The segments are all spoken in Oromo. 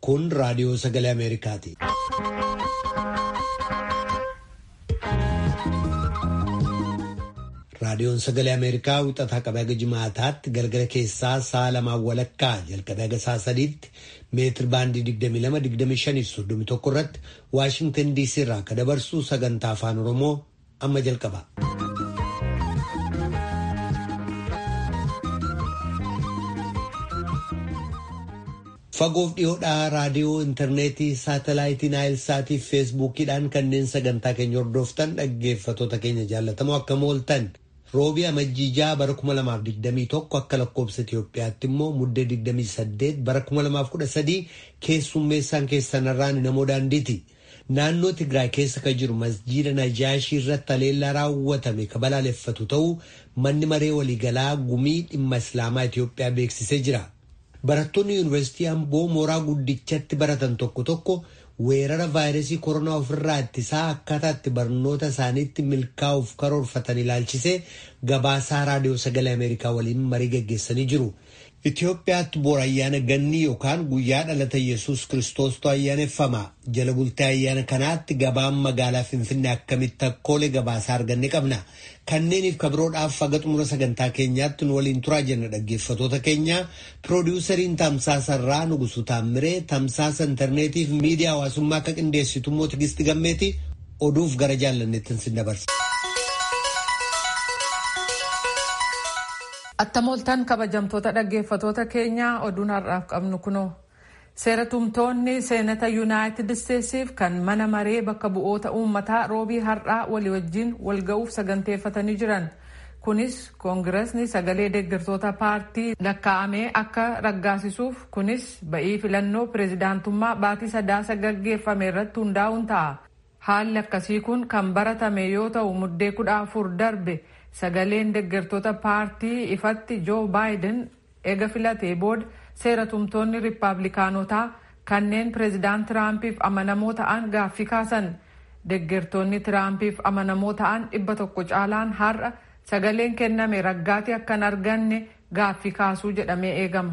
Kun raadiyoo sagalee Ameerikaati. Raadiyoon sagalee Ameerikaa wixataa qabee haga jimaataatti galgala keessaa sa'a lamaan walakkaa jalqabee haga sa'a sadiitti meetir baandii 22-25-31 irratti Waashingtan DC irraa akka dabarsu sagantaa afaan Oromoo amma jalqaba. Fagoof dhiyoodhaa raadiyoo intarneetii saatalaayitii naayilsaatii fi feesbuukiidhaan kanneen sagantaa keenya hordoftan dhaggeeffatoota keenya jaallatamoo akkam ooltan roobii amajjiijaa bara 2021 akka lakkoobsa Itoophiyaatti immoo muddee 28 bara 2013 keessummeessaan keessanarraan namoo daandiiti. Naannoo Tigraay keessa kan jiru masjiida Najaashii irratti haleellaa raawwatame kan balaaleffatu ta'uu manni maree waliigalaa gumii dhimma Islaamaa Itoophiyaa beeksisee jira. Barattoonni yuunivarsiitii Amboo mooraa guddichatti baratan tokko tokko weerara vaayirasii koronaa ofirraa ittisaa akkaataa itti barnoota isaaniitti milkaa'uuf karoorfatan ilaalchisee gabaasaa raadiyoo sagalee Ameerikaa waliin marii gaggeessanii jiru. Itoophiyaatti boora ayyaana gannii yookaan guyyaa dhalata Yesuus Kiristoostu ayyaaneffama. Jala bultee ayyaana kanaatti gabaan magaalaa Finfinnee akkamitti akkoolee gabaasaa arganne qabna. Kanneeniif kabiroodhaaf haga xumura sagantaa keenyaatti nu waliin turaa jenna dhaggeeffatoota keenya. Piroodiwusariin Tamsaasarraa Nugusu Taammiree Tamsaasa intarneetiif miidiyaa hawaasummaa akka qindeessitu immoo Tigisti Gammeeti oduuf gara jaallanneettiin sin dabarsa. Attamooltaan kabajamtoota dhaggeeffatoota keenyaa oduun har'aaf qabnu kunoo seera tumtoonni seenata yuunaayitid isteetsiif kan mana maree bakka bu'oota uummataa roobii har'aa walii wajjin walga'uuf saganteeffatanii jiran kunis koongiresni sagalee deeggartoota paartii lakkaa'amee akka raggaasisuuf kunis ba'ii filannoo pireezidaantummaa baatii sadaasa gaggeeffame irratti hundaa'uun ta'a haalli akkasii kun kan baratame yoo ta'u muddee kudha afur darbe. sagaleen deeggartoota paartii ifatti joo baayiden eega filatee booda seera tumtoonni riippaabilikaanotaa kanneen pireezidaant tiraampiif amanamoo ta'an gaaffii kaasan deeggartoonni tiraampiif amanamoo ta'an dhibba tokko caalaan har'a sagaleen kenname raggaatii akkan arganne gaaffii kaasuu jedhamee eegama.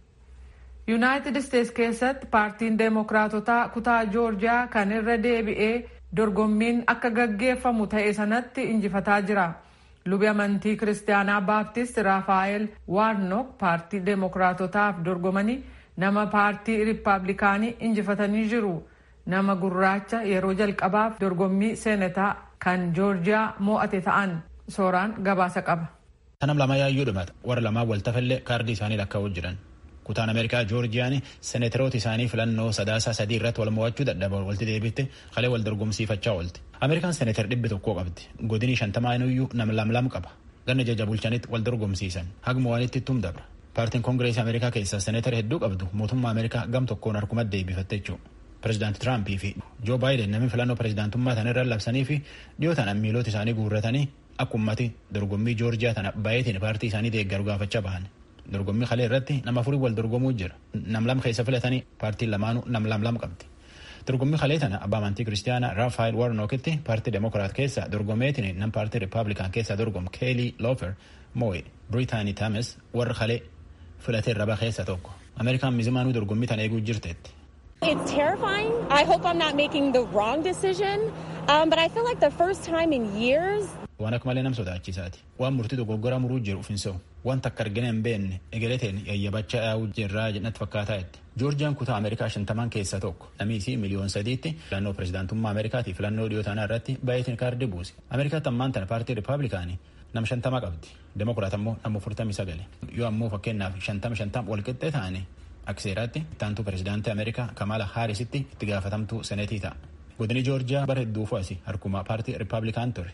yuunaayitid isteets keessatti paartiin deemokiraatotaa kutaa joorjiyaa kan irra deebi'ee dorgommiin akka gaggeeffamu ta'e sanatti injifataa jira. lubi amantii kiristaanaa baaptist raafaayel waarnook paartii deemokiraatotaaf dorgomanii nama paartii riippaabilikaanii injifatanii jiru nama gurraacha yeroo jalqabaaf dorgommii seenataa kan joorjiyaa mo'ate ta'an sooraan gabaasa qaba. Tanam lama yaayyuu dhumata warra lamaan waltafallee kaardii isaanii lakkaa'uu jiran. kutaan ameerikaa joorjiyaan seneteroota isaanii filannoo sadaasaa sadii irratti wal mo'achuu dadhaban walti deebitte kalee wal dorgomsiifachaa oolte ameerikaan seneter dhibbi tokkoo qabdi godinii shantamaa inuyyuu nam lamlam qaba ganna jaja bulchanitti wal dorgomsiisan haguma walitti ittum dabra paartiin koongireesii ameerikaa keessaa seneter hedduu qabdu mootummaa ameerikaa gam tokkoon harkuma deebifatte jechuudha. Pireezidaanti Tiraampii fi Joo Baayiden namni filannoo pireezidaantummaa tana irra labsanii fi dhiyootaan ammiiloota isaanii guurratanii akka ummati dorgommii joorjiyaa tana baay'eetiin paartii isaanii deeggaru gaafachaa bahan. dorgommii kalee irratti nama afurii wal dorgomuu jira nam lam keessa filatanii paartiin lamaanuu nam lam lam qabdi dorgommii kalee tana abbaa amantii kiristaanaa raafaayil warnookitti paartii demokiraat keessa dorgomeetiin nam paartii riippaabilikaan keessa dorgomu keelii loofer moo'e biriitaanii taames warra kalee filatee raba keessa tokko ameerikaan mizimaanuu dorgommii tana eeguu jirteetti. It's terrifying. I hope I'm not making the wrong decision. Um, but I feel like the first time in years. Waan akka malee nam sodaachisaati. Waan murtii dogoggoraa muruu jiru ufinsa'u. Wanta akka argina hin beekne egereteen yayyabachaa yaa'uu jirraa jedhatti fakkaataa itti. Joorjiyaan kutaa Ameerikaa shantaman keessaa tokko. Namiisi miliyoon sadiitti filannoo pireezidaantummaa Ameerikaatiif filannoo dhiyoo tanaa irratti baay'eetiin kaardii buuse. Ameerikaatti ammaan tana paartii Riippaabilikaanii nam shantama qabdi. Demokiraat ammoo nama furtamii sagale. Yoo ammoo fakkeenyaaf shantama shantama walqixxee ta'anii akka seeraatti ittaantuu pireezidaantii Ameerikaa Kamala Haarisitti itti gaafatamtuu senetii ta'a. Godini Joorjiyaa bara hedduu fo'asi harkuma paartii Riippaabilikaan ture.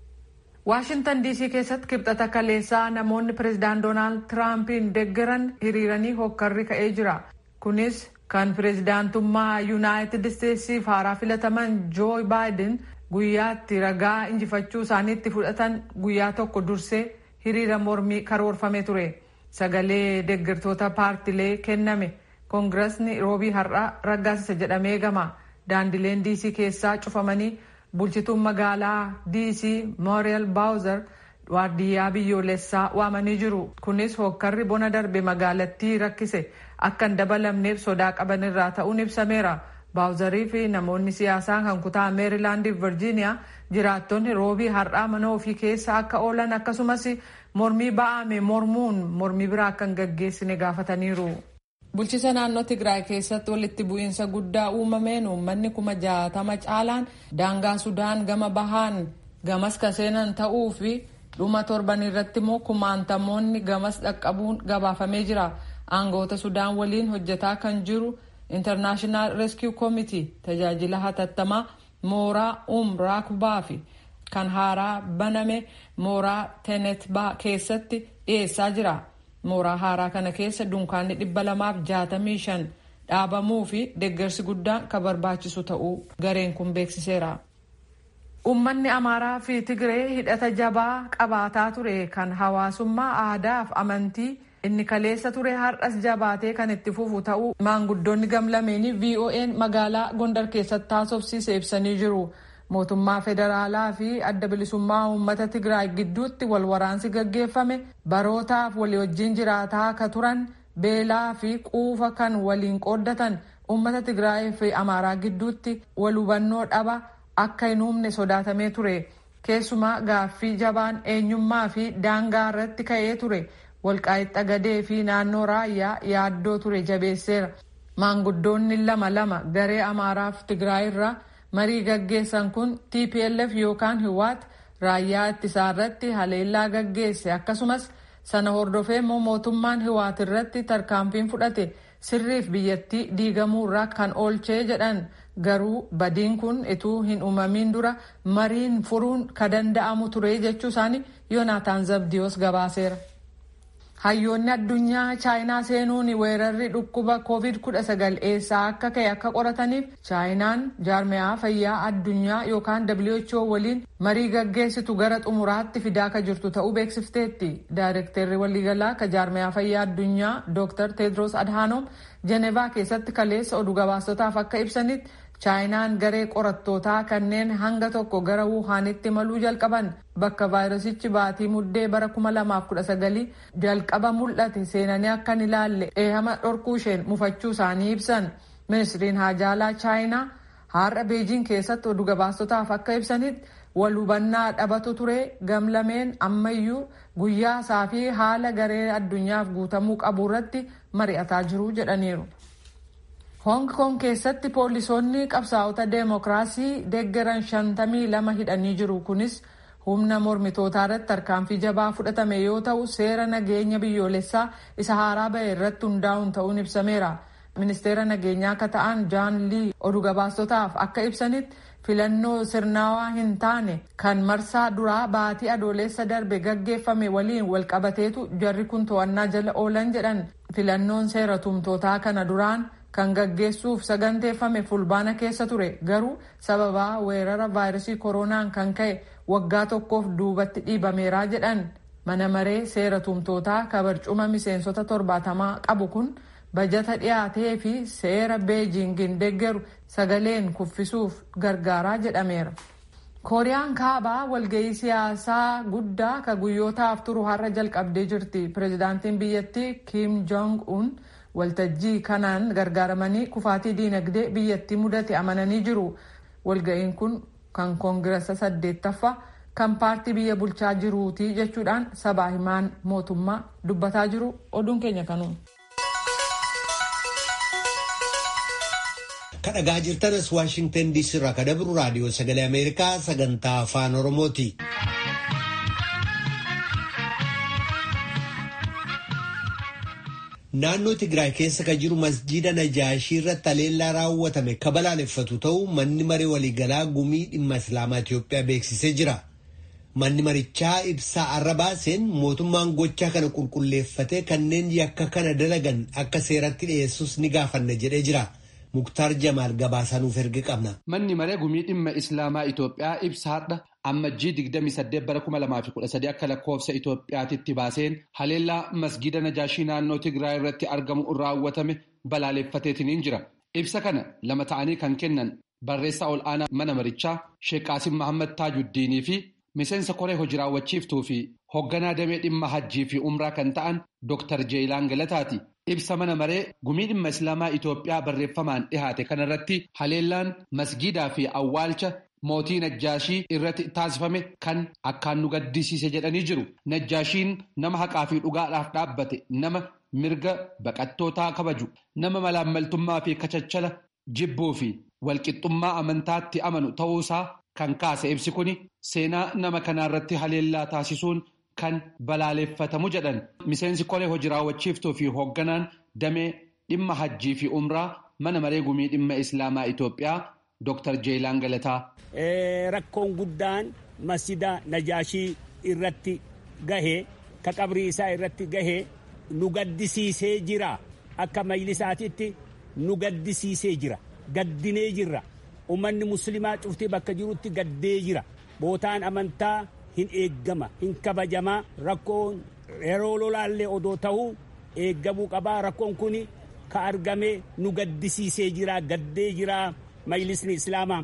Waashintan diisii keessatti kibxata kaleessaa namoonni pireezidaant Doonaald Tiraampiin deeggaran hiriiranii hokkarri ka'ee jira. Kunis kan pireezidaantummaa Yuunaayitid Isteetsiif haaraa filataman Joo Baayiden guyyaatti ragaa injifachuu isaaniitti fudhatan guyyaa tokko dursee hiriira mormii karoorfame ture. Sagalee deeggartoota paartilee kenname koongiresni roobii har'aa raggaasisa jedhamee eegama. Daandileen diisii keessaa cufamanii bulchituun magaalaa diisii mooriyal baawuzar waardiyyaa biyyoolessaa waamanii jiru kunis hokkarri bona darbe magaalattii rakkise akka hin dabalamneef sodaa qaban irraa ta'uun ibsameera. baawuzarii fi namoonni siyaasaa kan kutaa meerilaandii fi virjiiniyaa jiraattonni roobii har'aa mana ofii keessa akka oolan akkasumas mormii ba'ame mormuun mormii biraa akka hin gaggeessine gaafataniiru. bulchisa naannoo tigraay keessatti walitti bu'iinsa guddaa uumameen uummanni kuma jaatama caalaan daangaa sudaan gama bahaan gamas kan seenan ta'uu fi dhuma torban irratti immoo kumaantamoonni gamas dhaqqabuun gabaafamee jira aangoota sudaan waliin hojjetaa kan jiru. international rescue committee tajaajila hatattamaa mooraa umraa kubaa fi kan haaraa baname mooraa tenetbaa keessatti dhiyeessaa jira mooraa haaraa kana keessa dunkaanni dhibba lamaaf jaatamii shan dhaabamuu fi deeggarsi guddaan kan barbaachisu ta'uu gareen kun beeksiseera. Uummanni Amaaraa fi Tigree hidhata jabaa qabaataa ture kan hawaasummaa aadaa fi amantii inni kaleessa ture har'as jabaatee kan itti fufu ta'uu maanguddoonni gamlameenii VOA'n magaalaa Gondar keessatti taasofsiise ibsanii jiru. Mootummaa federaalaa fi adda bilisummaa uummata Tigraay gidduutti wal waraansi gaggeeffame barootaaf walii wajjin jiraataa akka turan beelaa fi quufa kan waliin qooddatan uummata Tigraay fi Amaaraa gidduutti wal hubannoo dhaba akka hin uumne sodaatamee ture. Keessumaa gaaffii jabaan eenyummaa fi daangaa irratti ka'ee ture. walqaaxxa Xagadee fi naannoo raayyaa yaaddoo ture jabeesseera. Maanguddoonni lama lama garee Amaaraa fi Tigraay irraa marii gaggeessan kun TPLF yookaan Hiwaat raayyaa ittisaa irratti haleellaa gaggeesse akkasumas sana hordofee immoo mootummaan Hiwaat irratti tarkaanfiin fudhate sirriif biyyattii diigamuu irraa kan oolchee jedhan garuu badiin kun ituu hin uumamin dura mariin furuun ka danda'amu ture jechuu isaanii Yoonaataan Zabdiyoos gabaaseera. Hayyoonni addunyaa chaayinaa seenuun weerarri dhukkuba COVID-19 eessaa akka ka'e akka qorataniif chaayinaan jaarmiyaa fayyaa addunyaa yookaan WHO waliin marii gaggeessitu gara xumuraatti fidaa ka jirtu ta'uu beeksifteetti. Daayirekteerri waliigalaa ka jaarmiyaa fayyaa addunyaa Dr. Tedros Adhanom Jenevaa keessatti kaleessa oduu gabaasotaaf akka ibsanitti chaayinaan garee qorattootaa kanneen hanga tokko gara wuhaanitti maluu jalqaban bakka vaayirasichi baatii muddee bara 2019 jalqaba mul'ate seenanii akka hin ilaalle eehama dhorkuu isheen mufachuu isaanii ibsan ministiriin haajaalaa chaayinaa har'a beejiin keessatti oduu gabaasotaaf akka ibsanitti wal hubannaa dhabatu ture gamlameen ammayyuu guyyaa isaa fi haala garee addunyaaf guutamuu qabu irratti mari'ataa jiru jedhaniiru. Hong Kong keessatti poolisoonni qabsaa'ota deemokiraasii deeggaran shantamii lama hidhanii jiru. Kunis humna mormitootaa irratti tarkaanfii jabaa fudhatame yoo ta'u seera nageenya biyyoolessaa isa haaraa bahe irratti hundaa'uun ta'uun ibsameera. Ministeera nageenyaa akka ta'an Jaan Lii oduu gabaasotaaf akka ibsanitti filannoo sirnaawaa hin taane kan marsaa duraa baatii adoolessa darbe gaggeeffame waliin walqabateetu jarri kun to'annaa jala oolan jedhan filannoon seera tumtootaa kana duraan kan gaggeessuuf saganteeffame fulbaana keessa ture garuu sababaa weerara vaayirasii koronaan kan ka'e waggaa tokkoof duubatti dhiibameeraa jedhan mana maree seera tumtootaa kabarcuma miseensota torbaatamaa qabu kun bajata dhiyaatee fi seera beejingin deeggaru sagaleen kuffisuuf gargaaraa jedhameera. kooriyaan kaabaa walga'ii siyaasaa guddaa ka guyyootaaf turu har'a jalqabdee jirti pireezidaantiin biyyattii kiim joong un waltajjii kanaan gargaaramanii kufaatii diinagdee biyyattii mudate amananii jiru walga'iin kun kan koongirasa saddeettaffaa kan paartii biyya bulchaa jiruuti jechuudhaan sabaa himaan mootummaa dubbataa jiru oduun keenya kanuun. kadhagaa jirtanas waashingtan diisii irraa kadabru raadiyoo sagalee ameerikaa sagantaa afaan oromooti. naannoo tigraay keessa ka jiru masjiida najaashii irratti haleellaa raawwatame ka balaaleffatu ta'uu manni maree waliigalaa gumii dhimma islaamaa Itiyoophiyaa beeksisee jira. Manni marichaa ibsaa arra baaseen mootummaan gochaa kana qulqulleeffatee kanneen yakka kana dalagan akka seeratti dhiyeessus ni gaafanna jedhee jira. Muktaar Jamaal gabaasanuuf erga qabna. Manni maree gumii dhimma Islaamaa Itoophiyaa ibsa har'a ammajjii 28 bara 2013 akka lakkoofsa Itoophiyaatitti baaseen haleellaa masgida Najaashii naannoo Tigraay irratti argamu raawwatame balaaleffateetiin jira. Ibsa kana lama ta'anii kan kennan barreessaa ol aanaa mana marichaa Sheek Qaasim Mahammad Taajuddiinii fi miseensa koree hojii raawwachiiftuu fi hoogganaa damee dhimma hajjii fi umraa kan ta'an Dr. Jeeyilaan Galataati. ibsa mana maree gumii dhimma islaamaa Itoophiyaa barreeffamaan dhihaate kanarratti haleellaan masgiidaa fi awwaalcha mootii Najjaashii irratti taasifame kan akkaan nu gaddisiise jedhanii jiru. Najjaashiin nama haqaa fi dhugaadhaaf dhaabbate nama mirga baqattootaa kabaju nama malaammaltummaa fi kachachala jibbuu fi walqixxummaa amantaatti amanu ta'uusaa kan kaase ibsi kuni seenaa nama kanaarratti haleellaa taasisuun kan balaaleffatamu jedhan miseensi kolee hojii raawwachiiftuu fi hoogganaan damee dhimma hajjii fi umraa mana maree gumii dhimma islaamaa Itoophiyaa Dr. Jeelaan Galataa. Rakkoon guddaan masjida Najaashii irratti gahee ka qabrii isaa irratti gahee nu gaddisiisee jira akka majlisaatitti nu gaddisiisee jira gaddinee jirra ummanni muslimaa cuftii bakka jirutti gaddee jira bootaan amantaa hin eeggama hin kabajamaa rakkoon yeroo lolaallee odoo ta'uu eeggamuu qabaa rakkoon kun ka argame nu gaddisiisee jira gaddee jira majlisni islaamaa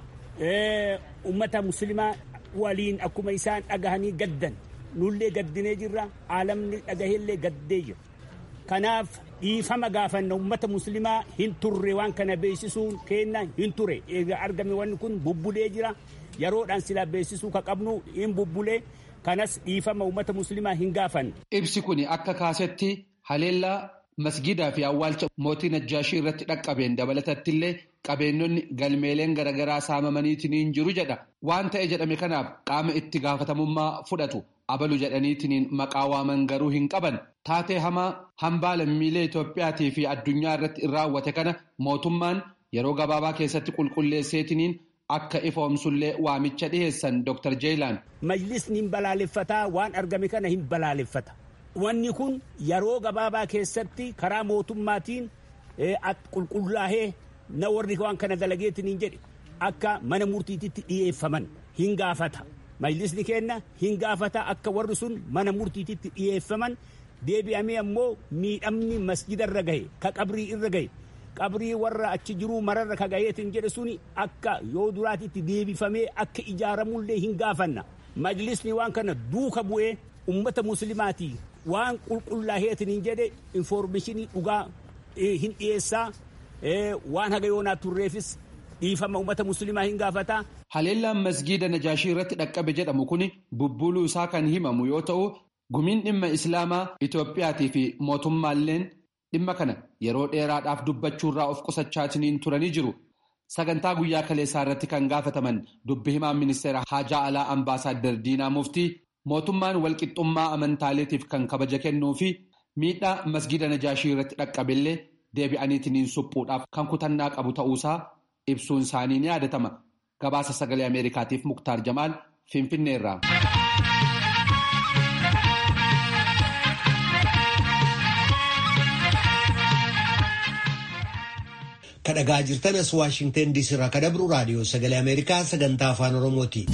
ummata muslimaa waliin akkuma isaan dhagahanii gaddan nullee gaddinee jirra aalamni dhagaheellee gaddee jira kanaaf dhiifama gaafanna ummata muslimaa hin turre waan kana beeksisuun keenna hin ture eega argame wanni kun bubbulee jira yeroodhaan silaa beeksisuu ka qabnu hin bubbulee kanas dhiifama ummata muslimaa hin gaafanne. Ibsi kun akka kaasetti haleellaa masgidaa fi awwaalcha mootii Najjaashii irratti dhaqqabeen dabalatatti illee qabeenyonni galmeeleen garaagaraa saamamaniitiin jiru jedha. Waan ta'e jedhame kanaaf qaama itti gaafatamummaa fudhatu abalu jedhaniitiin maqaa waaman garuu hin qaban. Taatee hamaa hambaa lammiilee Itoophiyaatii fi addunyaa irratti raawwate kana mootummaan yeroo gabaabaa keessatti qulqulleesseetiniin akka ifoomsullee waamicha dhiheessan Dr. Jeelaan. Majlisni hin balaaleffataa waan argame kana hin balaaleffata. Wanni kun yeroo gabaabaa keessatti karaa mootummaatiin qulqullaa'ee na warri waan kana dalageetiin hin jedhe akka mana murtiititti dhiyeeffaman hin gaafata. Majlisni keenna hin gaafata akka warri sun mana murtiititti dhiyeeffaman deebi'amee ammoo miidhamni masjida irra gahe ka qabrii irra gahe qabrii warra achi jiruu mararra ka gaheetiin jedhe suni akka yoo duraatitti deebifamee akka ijaaramullee hin gaafanna. Majlisni waan kana duuka bu'ee ummata muslimaatii waan qulqullaa'eetiin hin jedhe infoormeeshinii dhugaa hin dhiyeessaa waan haga yoonaa turreefis dhiifama ummata muslimaa hin gaafataa. Haleellaan masgiida Najaashii irratti dhaqqabe jedhamu kun bubbuluu isaa kan himamu yoo ta'u gumiin dhimma islaamaa Itoophiyaatii fi mootummaalleen dhimma kana yeroo dheeraadhaaf dubbachuurraa of qusachaatiin turanii jiru. Sagantaa guyyaa kaleessaa irratti kan gaafataman dubbi himaan ministeera Haajaa Alaa Ambaasaadder Diinaa Muftii mootummaan walqixxummaa amantaaleetiif kan kabaja kennuu fi miidhaa masgiida Najaashii irratti dhaqqabillee deebi'aniitiin suphuudhaaf kan kutannaa qabu ta'uusaa ibsuun isaanii ni yaadatama. Gabaasa sagalee Ameerikaatiif Muktaar Jamaal Finfinneerraa. kadhagaa jirtan as waashingten diisii irraa kadabru raadiyoo sagalee ameerikaa sagantaa afaan oromooti.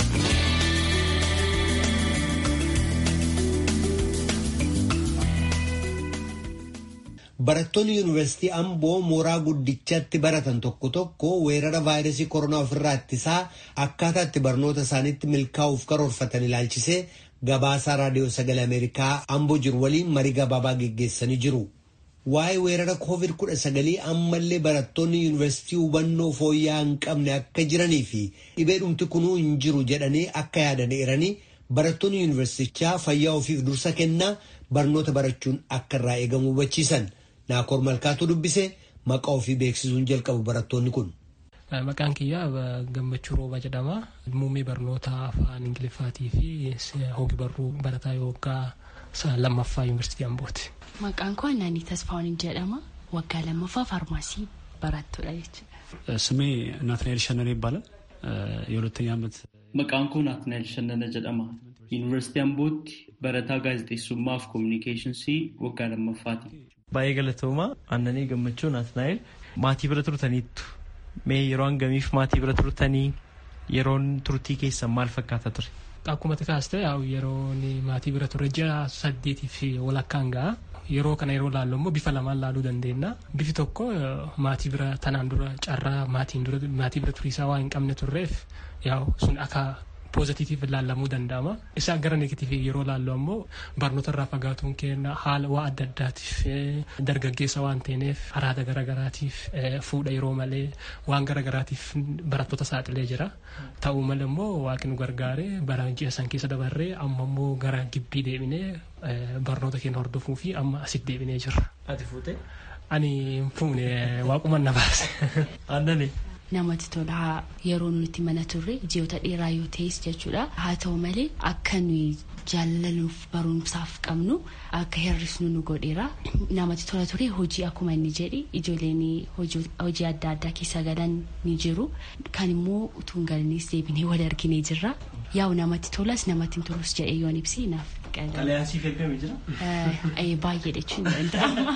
barattoonni yuunivarsiitii amboo mooraa guddichatti baratan tokko tokko weerara vaayirasii koronaa ofirraa ittisaa akkaataa itti barnoota isaaniitti milkaa'uuf karoorfatan ilaalchisee gabaasaa raadiyoo sagalee ameerikaa amboo jiru waliin marii gabaabaa geggeessanii jiru. waa'ee weerara covid kudha sagalii ammallee barattoonni yuunivarsiitii hubannoo fooyya'aa hin qabne akka jiranii fi dhibee dhumti kunuu hin jiru jedhanii akka yaadan eeranii barattoonni yuunivarsiitichaa fayyaa ofiif dursa kennaa barnoota barachuun akka irraa eegamu hubachiisan naakoor malkaatu dubbise maqaa ofii beeksisuun jalqabu barattoonni kun. Maqaan kiyyaa gammachuu rooba jedhama. Muummee barnoota afaan ingiliffaatii fi hogi barruu barataa yookaan lammaffaa yuunivarsiitii Ambooti. Maqaan koo Annaanii Tasfaawwan jedhama. Waggaa lammaffaa faarmaasii barattuudha jechuudha. ስሜ ናትናኤል ሸነነ ይባላል። የሁለተኛ ዓመት Maqaan koo Naatnaayil Shannana jedhama. Yuunivarsiitii Ambootti barataa gaazexeessummaa fi koominikeeshinsii waggaa lammaffaati. Baay'ee galatoomaa Annanii Gammachuu Naatnaayil maatii bira turtaniittu mee yeroo hangamiif maatii bira turtanii yeroon turtii keessan maal fakkaata ture? Akkuma kaaste yeroon maatii bira turre ji'a saddeetii fi walakkaan ga'a. Yeroo kana yeroo laallu immoo bifa lamaan laaluu dandeenya. Bifi tokko maatii bira tanaan dura carraa maatiin dura maatii bira turiisaa waan hin qabne turreef yaa'u sun akka poozitiitiif ilaallamuu danda'ama. Isaan gara negatiivii yeroo laallu ammoo barnoota irraa fagaatuun kenna haala waa adda addaatiif dargaggeessa waan ta'eef haraata garagaraatiif fuudha yeroo malee waan garagaraatiif barattoota saaxilee jira. Ta'uu malee immoo waaqni nu gargaaree bara ji'a san keessa dabarree amma immoo gara gibbii deebinee barnoota keenya hordofuu fi amma asitti deebinee jirra. Ati fuutee? Ani fuune waaquma na baase. Aannani. namatti tola yeroo nuti mana turre ji'oota dheeraa yoo ta'es jechuudha haa ta'u malee akka nuyi jaalaluuf barumsaaf qabnu akka hir'isnu nu godheera namatti tola ture hojii akkuma inni jedhi ijoolleen hojii adda addaa keessa galan ni jiru kan immoo utuu hin galiniis deebinee wal arginee jirra yaa'u namatti tolas namatti hin tolus jedhee yoon ibsi naaf Xalayaansiif eegame jira? baay'ee jechuun danda'ama.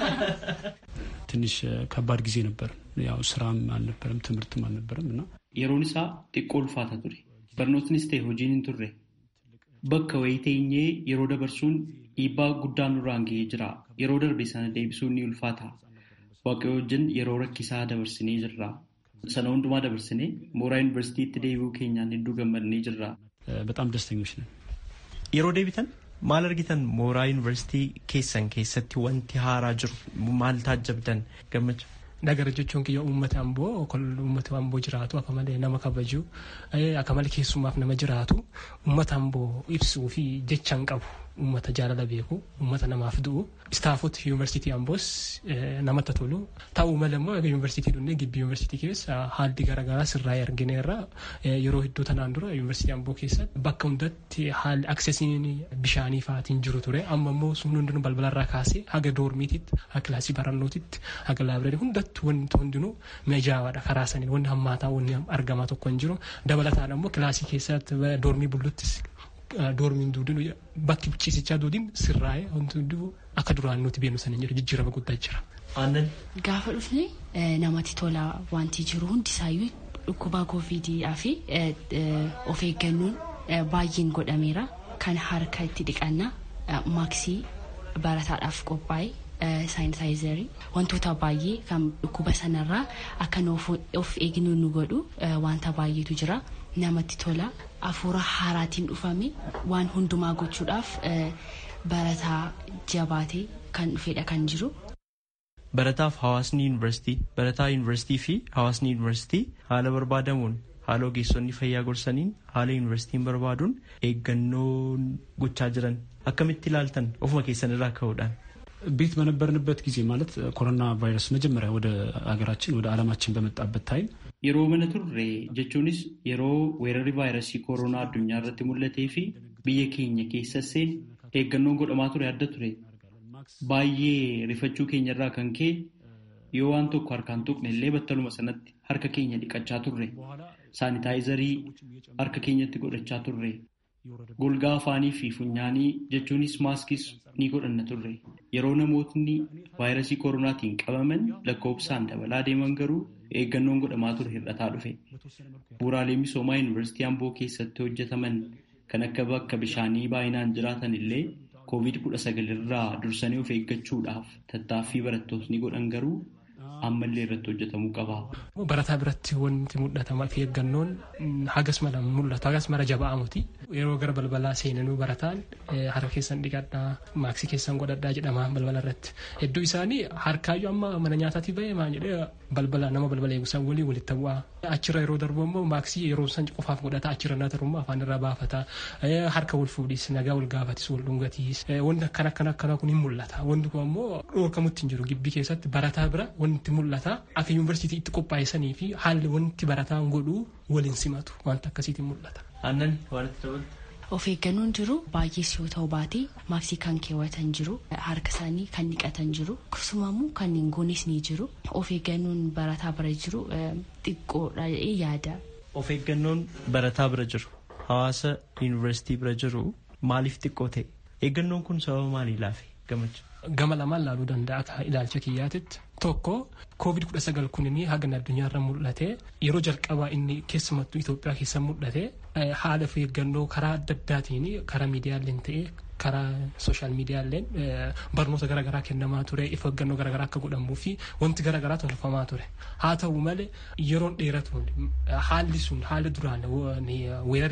ትንሽ ከባድ ጊዜ ነበር። ያው ስራም አልነበረም ትምህርትም አልነበረም እና yeroon isaa xiqqoo ulfaata ture barnootnis ta'e hojiin hin turre bakka wayii teenyee yeroo dabarsuun dhiibbaa guddaa nurraan ga'ee jira yeroo darbe sana deebisuun ni ulfaata waaqayyo wajjin yeroo rakkisaa dabarsinee jirra sana hundumaa dabarsinee mooraa yuunivarsiitiitti deebi'uu keenyaan hedduu gammadnee jirra. በጣም ደስተኞች ነን። Yeroo deebitan maal argitan mooraa yuunivarsiitii keessan keessatti wanti haaraa jiru maal taajjabdan gammachuu? Nagara jechuun kiyya uummata amboo uummata amboo jiraatu akka malee nama kabaju akka malee keessumaaf nama jiraatu uummata amboo ibsuu fi jecha hin qabu uummata jaalala beeku uummata namaaf du'u istaafota yuunivarsiitii amboos namatti tolu ta'uu malee immoo yuunivarsiitii dhunnee gibbii yuunivarsiitii keessa haalli garaagaraa sirraa argineerra yeroo hedduu tanaan dura yuunivarsiitii amboo keessatti bakka hundatti haalli aksesiin bishaanii fa'aatiin jiru ture amma immoo sun hundinuu balbalarraa kaasee haga doormiititti haga kilaasii barannootitti haga laabireerii hundatti wanti hundinuu mijaawaadha karaa saniin wanni hammaataa wanni argamaa tokko hin jiru dabalataan ammoo kilaasii keessatti doormii bulluttis doormiin duudin bakki ciisichaa duudin sirraa'ee wanti hunduu akka duraan nuti beenu saniin jiru jijjiirama guddaa jira. Aannan Gaafa dhufne namatti tola wanti jiru hundisaayyuu dhukkuba kooviidii fi of eeggannoon baay'een godhameera kan harka itti dhiqannaa maaksii barataadhaaf qophaa'e saayinitaayizarii wantoota baay'ee kan dhukkuba sanarraa akka of eegnu nu godhu wanta baay'eetu jira namatti tola hafuura haaraatiin dhufame waan hundumaa gochuudhaaf barataa jabaatee kan dhufedha kan jiru. barataaf hawaasni yuunivarsiitii barataa yuunivarsiitii fi hawaasni yuunivarsiitii haala barbaadamuun haala ogeessonni fayyaa gorsaniin haala yuunivarsiitiin barbaaduun eeggannoo gochaa jiran akkamitti ilaaltan ofuma keessan irraa ka'uudhaan. ቤት በነበርንበት ጊዜ ማለት ኮሮና ቫይረስ መጀመሪያ ወደ ሀገራችን ወደ ዓለማችን በመጣበት ታይም Yeroo mana turre jechuunis yeroo weerarri vaayirasii kooroonaa addunyaa irratti mul'atee fi biyya keenya keessas eeggannoon godhamaa ture adda ture. Baay'ee rifachuu keenya irraa kan ka'e yoo waan tokko harkaan tuqne illee battaluma sanatti harka keenya dhiqachaa turre. Saanitaayizarii harka keenyatti godhachaa turre. Golgaa afaanii fi funyaanii jechuunis maaskis ni godhanna turre. Yeroo namootni vaayirasii kooroonaatiin qabaman lakkoofsaan dabalaa deeman garuu eeggannoon godhamaa ture hir'ataa dhufe. Bu'uuraalee misoomaa yuunivarsiitii Amboo keessatti hojjetaman kan akka bakka bishaanii baay'inaan jiraatan illee COVID-19 irraa dursanii of eeggachuudhaaf tattaaffii barattootni godhan garuu ammallee irratti hojjetamuu qaba. Barataa biratti wanti mul'atama fi eeggannoon hagas mala mul'atu hagas mala jaba'amuti. Yeroo gara balbalaa seenanuu barataan harka keessan dhiqadhaa maaksii keessan godhadhaa jedhama balbala irratti. Hedduu isaanii harkaayyuu amma mana nyaataatii bahee maa jedhee balbala nama balbala eegusan walii walitti bu'aa. Achirra yeroo darbu immoo maaksii yeroo san qofaaf godhata achirra naa tarummaa afaan irraa baafata. Harka wal fuudhis nagaa wal gaafatis wal dhungatiis wanti akkana akkana akkana kun hin mul'ata. Wanti kun ammoo dhorkamutti hin jiru gibbii keessatti barataa bira wanti mul'ata akka yuunivarsiitii itti qophaa'essanii fi haalli wanti barataan godhu waliin simatu wanta akkasiitiin mul'ata. Aannan waan itti dabalu. Of eeggannoon jiru baay'ees yoo ta'u baate maaksii kan keewwatan jiru harka isaanii kan dhiqatan jiru akkasumamoo kan hin goones ni jiru of eeggannoon barataa bira jiru xiqqoodha jedhee yaada. Of eeggannoon barataa bira jiru hawaasa yuunivarsiitii bira jiru maaliif xiqqoo ta'e eeggannoon kun sababa maalii laafe gammachuu. Gama lamaan laaluu danda'a akka ilaalcha kiyyaatitti. Tokko koovid kudha sagal kunini haga addunyaarra mul'ate yeroo jalqabaa inni keessumattuu Itoophiyaa keessa mul'ate haala of eeggannoo karaa adda addaatiin karaa miidiyaaleen ta'e karaa sooshaal miidiyaaleen barnoota garaagaraa kennamaa ture of eeggannoo garaagaraa akka godhamuu fi wanti garaagaraa tolfamaa ture. Haa ta'u malee yeroon dheeratuun haalli sun haala duraan weerarri sun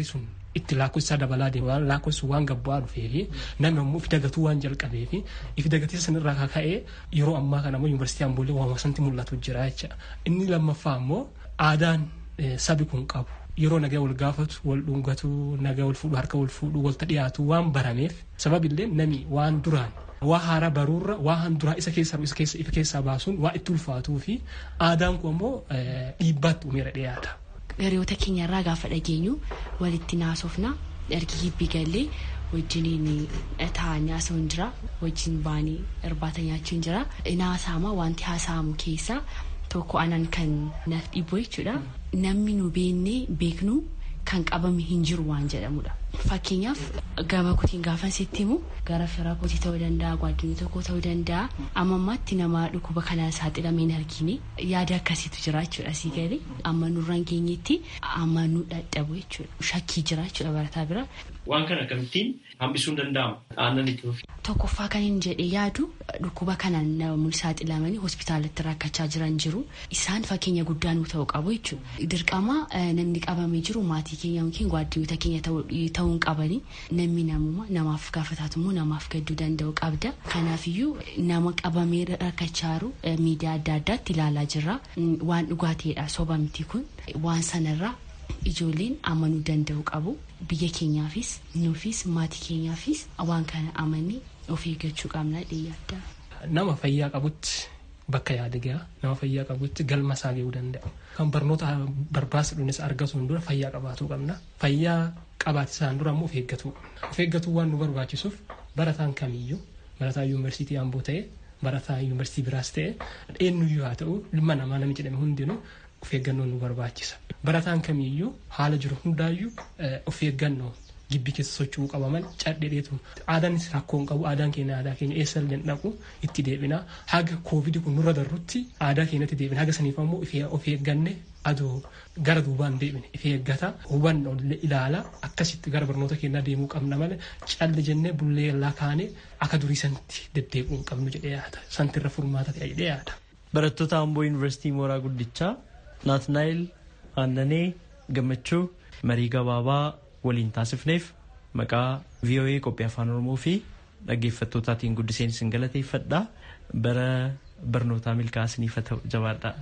itti lakkoofsa dabalaa deema waan lakkoofsi waan gabbaa dhufee fi namni ammoo ifi dagatuu waan jalqabee fi ifi dagatee sanirraa kaka'ee yeroo ammaa kana ammoo yuunivarsiitii Amboolee waan sanatti mul'atu jira jecha inni lammaffaa ammoo aadaan sabi kun qabu yeroo nagaa wal gaafatu wal dhungatu nagaa wal fuudhu harka wal fuudhu walta dhiyaatu waan barameef sababillee nami waan duraan waa haaraa baruurra waan duraa isa keessaa isa keessa ifa keessaa baasuun waa itti ulfaatuu fi aadaan kun ammoo dhiibbaatti uumeera dhiyaata. Hiriyoota keenyarraa gaafa dhageenyu walitti naasofna ergi hibbii gallee wajjiniin taa'anii haasa'uun jira wajjin baanii irbaata nyaachuun jira naasaama wanti haasa'amu keessaa tokko anan kan naaf dhibu jechuudha namni nu beennee beeknu kan qabame hin jiru waan jedhamudha. Fakkeenyaaf gama kutiin gaafan sitti himu gara fira kootii ta'uu danda'a gwaddinii tokko ta'uu danda'a amma ammaatti nama dhukkuba kanaan saaxilamee hin argine yaada akkasiitu jira jechuudha sii galee amma nurraan geenyetti amma nu dadhabu jechuudha shakkii jira jechuudha barataa bira. Waan kana akkamittiin hambisuun danda'ama aannan itti fufi. Tokkoffaa kan hin jedhe yaadu dhukkuba kanaan namoonni saaxilamanii hospitaalatti rakkachaa jiran jiru isaan fakkeenya guddaa nu ta'uu qabu jechuudha. Dirqama namni qabamee jiru maatii keenya yookiin gwaddinoota keenya ta'uun qabanii namni namuma namaaf gaafataatu immoo namaaf gadduu danda'u qabda. Kanaafiyyuu nama qabamee rakkachaa jiru miidiyaa adda addaatti ilaalaa jirra. Waan dhugaa ta'edha soba miti kun waan sanarraa ijoolleen amanuu danda'u qabu biyya keenyaafis nuufis maatii keenyaafis waan kana amanii of eeggachuu qabna dhiyaadda. Nama fayyaa qabutti bakka yaada gahaa nama fayyaa qabutti galma isaa gahuu danda'a. Kan barnoota barbaachisu argatuun dura fayyaa qabaatuu qabna. Fayyaa qabaate isaan dura immoo of eeggatuu qabna. Of eeggatuu waan nu barbaachisuuf barataan kamiyyuu barataa yuunivarsiitii Amboo ta'e barataa yuunivarsiitii biraas ta'e eenyuyyuu haa ta'u ilma namaa namni jedhame hundinuu of eeggannoo nu barbaachisa. Barataan kamiyyuu haala jiru hundaayyuu of eeggannoo gibbii keessa socho'uu qaba malee cadheedheetu aadaanis rakkoon qabu aadaan keenya aadaa keenya eessa illee dhaqu itti deebina haga koovidi kun nurra darrutti aadaa keenyatti deebina haga saniif ammoo of eegganne adoo gara duubaan deebine of eeggata hubannoo ilaala akkasitti gara barnoota keenyaa deemuu qabna malee calli jennee bullee lakaane akka durii sanatti deddeebi'uu hin qabnu jedhee yaada santirra furmaata ta'e jedhee yaada. Barattoota Amboo Yuunivarsiitii Mooraa Guddichaa Naatnaayil Aannanee Gammachuu marii gabaabaa waliin taasifneef maqaa VOA qophii afaan Oromoo fi dhaggeeffattootaatiin guddiseen isin galateeffadha. Bara barnootaa milkaa'aa haa ta'u jabaadha.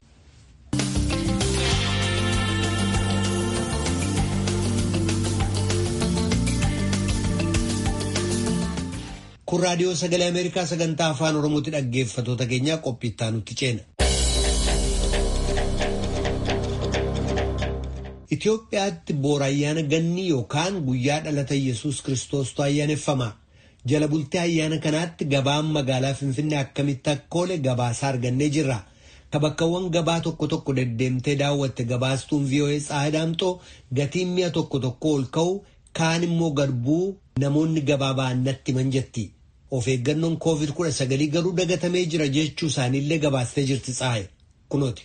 Kun raadiyoo sagalee Ameerikaa sagantaa afaan Oromootti dhaggeeffattoota keenyaa qophii itti aanutti ceena. Itoophiyaatti boora ayyaana ganni yookaan guyyaa dhalata Yesuus Kiristoostu ayyaaneffama. Jala bultee ayyaana kanaatti gabaan magaalaa Finfinnee akkamitti akka oole gabaasaa argannee jirra. Ka bakkawwan gabaa tokko tokko deddeemtee daawwatte gabaastuun VOA Tsaadaamxoo gatiin mi'a tokko tokko ol ka'u kaan immoo gad bu'u namoonni gabaa ba'an natti himan jetti. Of eeggannoon koovid kudha sagalii garuu dagatamee jira jechuu isaaniillee gabaastee jirti tsaaye. Kunooti.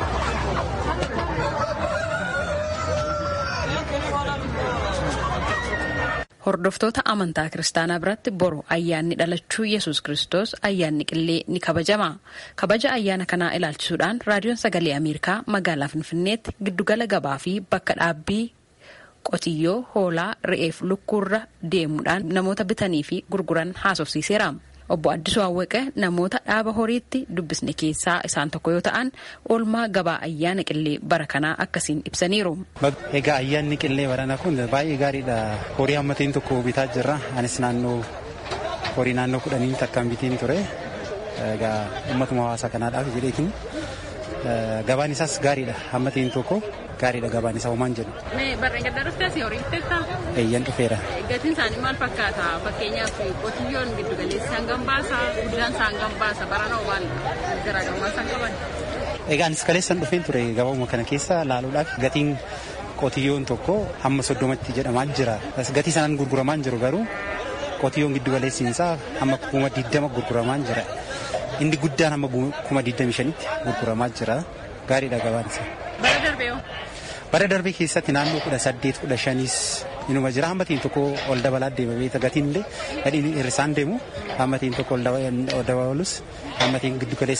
Hordoftoota amantaa kiristaanaa biratti boru ayyaanni dhalachuu yesus kristos ayyaanni qillee ni kabajama. Kabaja ayyaana kanaa ilaalchisuudhaan raadiyoon sagalee Ameerikaa magaalaa Finfinneetti giddugala gabaa fi bakka dhaabbii qotiyyoo hoolaa re'eef lukkuurra deemuudhaan namoota bitanii fi gurguran haasofsiiseera. Obbo Addisuu Awwaqee namoota dhaaba horiitti dubbisne keessaa isaan tokko yoo ta'an oolmaa gabaa ayyaana qillee bara kanaa akkasiin ibsaniiru. Egaa ayyaanni qillee barana kun baay'ee gaariidha. Horii hammatiin tokko bitaa jirra. Anis naannoo horii naannoo kudhanii takkaan bitiin ture. Egaa uummatuma hawaasaa kanaadhaaf jedheetiin gabaan isaas gaariidha. Hammatiin tokko gaariidha gabaan isaa homaan jedhu. Barreen gaddaa dhuftee asii horii bitteettaa? Eeyyan dhufeera. Gatiin isaanii maal fakkaata? Fakkeenyaaf qotiyyoon giddu galeessi hangam baasa? Guddaan isaa hangam baasa? Barana maal garaagarummaa isaan qaban? Egaa anis kaleessan dhufeen ture gabauma kana keessa laaluudhaaf gatiin qotiyyoon tokko hamma soddomatti jedhamaa jira. Gatii sanaan gurguramaa jiru garuu qotiyyoon giddu galeessiin isaa hamma kuma diddama gurguramaa jira. Inni guddaan hamma kuma diddami shanitti gurguramaa jira. Gaariidha gabaan isaa. Bara darbee Bara darbee keessatti naannoo kudha saddeet kudha shaniis inuma jira hammatiin tokko ol dabalaa deema beeta gatiin illee gadhiin hir'isaan deemu hammatiin tokko ol dabalus hammatiin giddu galeessadha.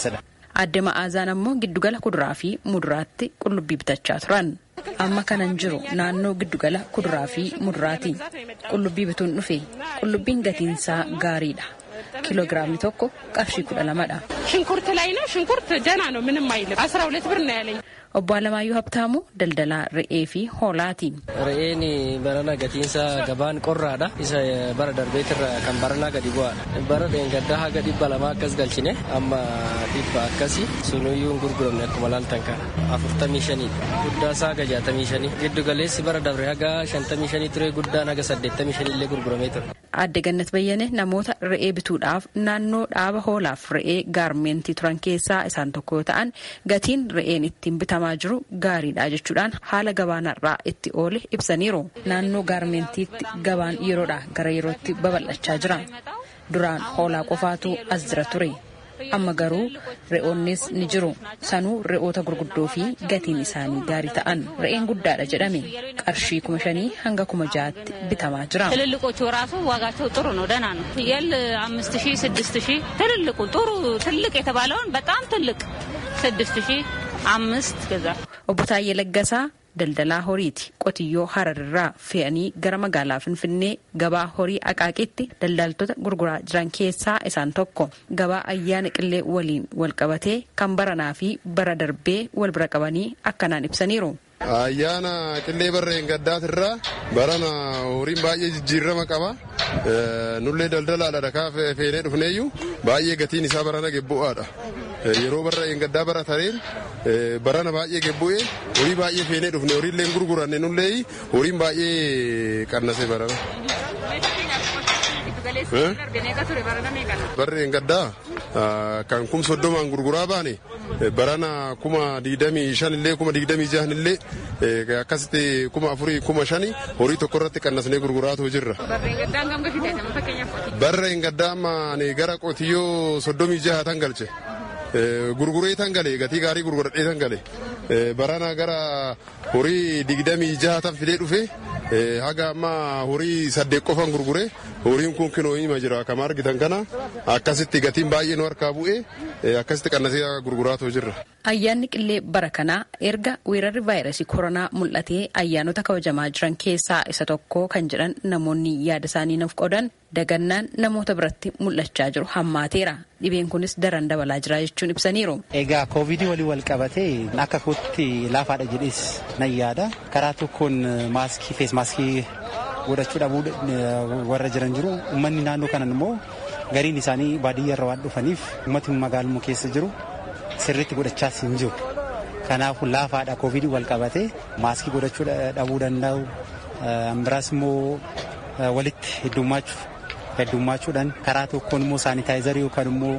Adde Ma'aazaan ammoo giddugala kuduraa fi muduraatti qullubbii bitachaa turan. Amma kanan jiru naannoo giddugala kuduraa fi muduraati. Qullubbii bituun dhufe qullubbiin gatiinsaa gaariidha. ኪሎግራም tokko qarshii kudha lamadha. ሽንኩርት ላይ ነው። ሽንኩርት ደህና ነው፣ ምንም አይልም። አስራ ሁለት ብር ነው ያለኝ። Obbo Alamaayyuu Habtaamuu daldalaa re'ee fi hoolaati. Re'een barana gatiinsa gabaan qorraadha. Isa bara darbeetirra kan baranaa gadi bu'aadha. Bara dheengaddaa haga dhibba lamaa akkas galchine amma dhibba akkasi sunuyyuu hin gurguramne akkuma laaltan kana afurtamii shaniidha. Guddaa isaa haga jaatamii shanii. Giddu galeessi bara dabre haga shantamii shanii ture guddaan haga saddeettamii shanii illee gurguramee ture. Adde Gannat Bayyane namoota re'ee bituudhaaf naannoo dhaaba hoolaaf re'ee gaarmeentii turan keessaa isaan tokko yoo ta'an gatiin re'een ittiin bitamaa jiru gaariidha jechuudhaan haala gabaanarraa itti oole ibsaniiru. Naannoo gaarmeentiitti gabaan yeroodhaa gara yerootti babal'achaa jira. Duraan hoolaa qofaatu as jira ture. Amma garuu re'oonnis ni jiru. Sanuu re'oota gurguddoo fi gatiin isaanii gaarii ta'an re'een guddaadha jedhame qarshii kuma shanii hanga kuma jaatti bitamaa jira. ትልልቆቹ ራሱ ዋጋቸው ጥሩ ነው፣ ደህና ነው። ፍየል አምስት ሺህ ስድስት ሺህ ትልልቁ ጥሩ ትልቅ የተባለውን በጣም ትልቅ ስድስት ሺህ አምስት ገዛ Obbo Taayyee Laggasaa daldalaa horiiti. Qotiyyoo Hararraa fe'anii gara magaalaa Finfinnee gabaa horii Aqaaqitti daldaltoota gurguraa jiran keessaa isaan tokko. Gabaa ayyaana qillee waliin wal qabatee kan baranaa fi bara darbee wal bira qabanii akkanaan ibsaniiru. Ayyaana qillee barreen gaddaatirraa barana horiin baay'ee jijjiirama qaba. Nullee daldalaadha dhakaa feenee dhufneeyyuu baay'ee gatiin isaa barana gebbu'aadha. Yeroo barreen gaddaa bara tareen barana baay'ee gebbu'ee horii baay'ee feenee dhufne horiillee gurguranne nullee horiin baay'ee qannase barana. Barreen gaddaa kan kum soddomaan gurguraa baane barana kuma digdamii shan illee kuma digdamii jahan illee akkasitti kuma afurii kuma shani horii tokko irratti qannasnee gurguraatoo jirra. Barreen gaddaa amma ani gara qotiyyoo soddomii jaha tan galche. Gurguree tan gale gatii gaarii gurguradhee tan gale. Barana gara horii digdamii jaha tan fidee dhufe haga amma horii saddeet qofan gurgure horiin kun kinoo hima jira akkama argitan kana akkasitti gatiin baay'ee nu harkaa bu'ee akkasitti qannasee gurguraatoo jirra. Ayyaanni qillee bara kanaa erga weerarri vaayirasii koronaa mul'atee ayyaanota kabajamaa jiran keessaa isa tokko kan jedhan namoonni yaada isaanii nuuf qoodan dagannaan namoota biratti mul'achaa jiru hammaateera. Dhibeen kunis daran dabalaa jira jechuun ibsaniiru. Egaa koovidii walii wal qabatee akka kootti laafaadha jedhees nan yaada. Karaa tokkoon maaskii fees maaskii godhachuu dhabuu warra jiran jiru. Uummanni naannoo kanan immoo gariin isaanii baadiyyaarra waan dhufaniif uummatni magaaluma keessa jiru sirriitti godhachaas hin jiru. Kanaafuu laafaadha koovidii wal qabatee maaskii godhachuu dhabuu danda'u. Biraas immoo walitti heddummaachuu heddummachuudhaan karaa tokkoon immoo saanitaayizarii yookaan immoo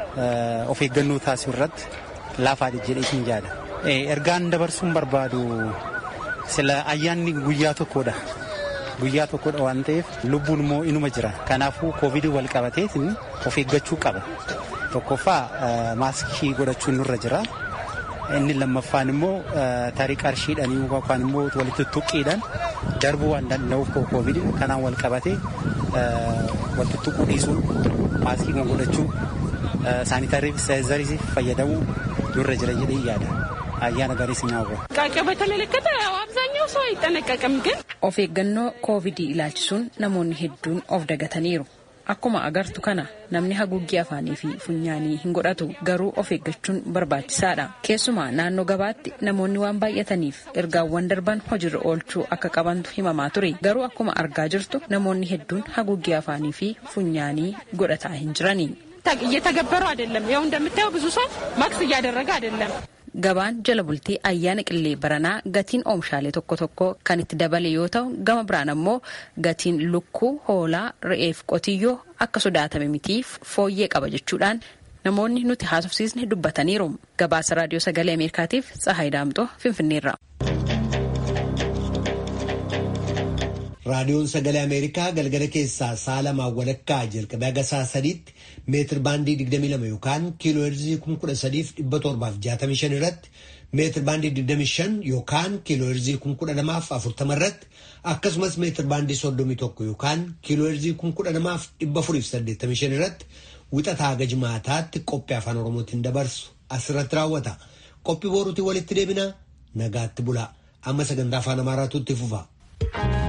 of eeggannoo taasisuu irratti laafaadha jedhee hin yaada. Ergaan dabarsuun barbaadu sila ayyaanni guyyaa tokkodha. Guyyaa tokkodha waan ta'eef lubbuun immoo inuma jira. Kanaafuu koovidii wal qabatee of eeggachuu qaba. Tokkoffaa maaskii godhachuun nurra jira. Inni lammaffaan immoo tarii qarshiidhaan yookaan immoo walitti tuqqiidhaan darbuu waan danda'uuf koovidii kanaan wal qabatee walitti tuquu dhiisuu maaskii kan godhachuu saanitaayizarii fayyadamuu nurra jira jedhee yaada. ayyaana garii si nyaawwa. ጥንቃቄ በተመለከተ ያው አብዛኛው ሰው አይጠነቀቅም ግን Of eeggannoo koovidii ilaalchisuun namoonni hedduun of dagataniiru. Akkuma agartu kana namni haguuggii afaanii fi funyaanii hin godhatu garuu of eeggachuun barbaachisaadha. Keessumaa naannoo gabaatti namoonni waan baay'ataniif ergaawwan darban hojiirra oolchuu akka qabantu himamaa ture. Garuu akkuma argaa jirtu namoonni hedduun haguuggii afaanii fi funyaanii godhataa hin jirani. እየተገበሩ አይደለም። ያው እንደምታየው ብዙ ሰው ማክስ እያደረገ አይደለም። Gabaan jala bultii ayyaana qillee baranaa gatiin oomishaalee tokko tokko kan itti dabale yoo ta'u gama biraan ammoo gatiin lukkuu hoolaa re'eef qotiyyoo akka sodaatame mitiif fooyyee qaba jechuudhaan namoonni nuti haasofsiisne dubbataniiru. Gabaasa raadiyoo sagalee Ameerikaatiif Tsahaay Daamtoo Finfinneerra. raadiyoon sagalee ameerikaa galgala keessaa sa'a lamaa walakkaa jalqabee haga sa'a sadiitti meetir baandii 22 yookaan kiiloo heerzii 13765 irratti meetir baandii 25 yookaan kiiloo heerzii 12040 irratti akkasumas meetir baandii 31 yookaan kiiloo heerzii 12485 irratti wixataa haga jimaataatti qophii afaan oromootiin dabarsu asirratti raawwata. Qophii boruutiin walitti deebina nagaatti bulaa. Amma sagantaa afaan Amaaraatu itti fufa.